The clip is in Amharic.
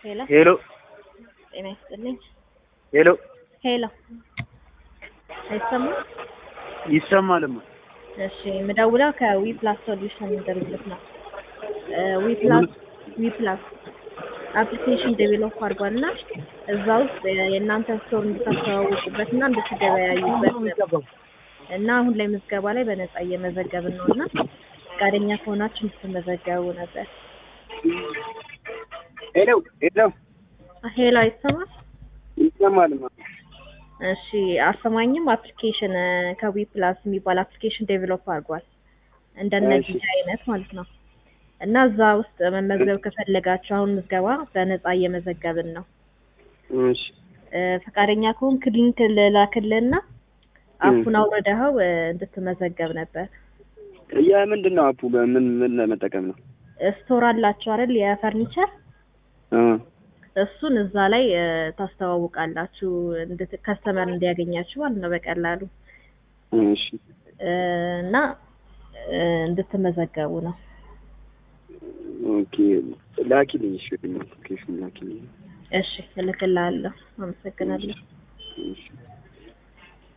ሄሎ ሄሎ ጤና ይስጥልኝ። ሄሎ ሄሎ አይሰማም? ይሰማልማ። እሺ የምደውለው ከዊ ፕላስ ሶሉሽን ድርጅት ነው። ዊ ፕላስ ዊ ፕላስ አፕሊኬሽን ዴቨሎፕ አድርጓል እና እዛ ውስጥ የእናንተ ስቶር እንድታስተዋውቁበት እና እንድትገበያዩበት ነው። እና አሁን ላይ ምዝገባ ላይ በነፃ እየመዘገብን ነው እና ፈቃደኛ ከሆናችሁ እንድትመዘገቡ ነበር። ሄሎ ሄሎ ሄሎ አይሰማም? ይሰማልማ። እሺ አሰማኝም አፕሊኬሽን ከዊ ፕላስ የሚባል አፕሊኬሽን ዴቨሎፕ አድርጓል እንደነዚህ እሺ። አይነት ማለት ነው። እና እዛ ውስጥ መመዝገብ ከፈለጋችሁ አሁን ምዝገባ በነፃ እየመዘገብን ነው። እሺ እ፣ ፈቃደኛ ከሆንክ ሊንክ ልላክልህና አፑን አውርደኸው እ፣ እንድትመዘገብ ነበር። የምንድን ነው አፑ? በምን ምን ለመጠቀም ነው? ስቶር አላችሁ አይደል የፈርኒቸር አ እሱን እዛ ላይ እ፣ ታስተዋውቃላችሁ እንድት ከስተመር እንዲያገኛችሁ ማለት ነው በቀላሉ እሺ እ፣ እና እ፣ እንድትመዘገቡ ነው። ኦኬ ላኪልኝ። እሺ ሎኬሽን ላኪልኝ። እሺ እልክልሃለሁ። አመሰግናለሁ። እሺ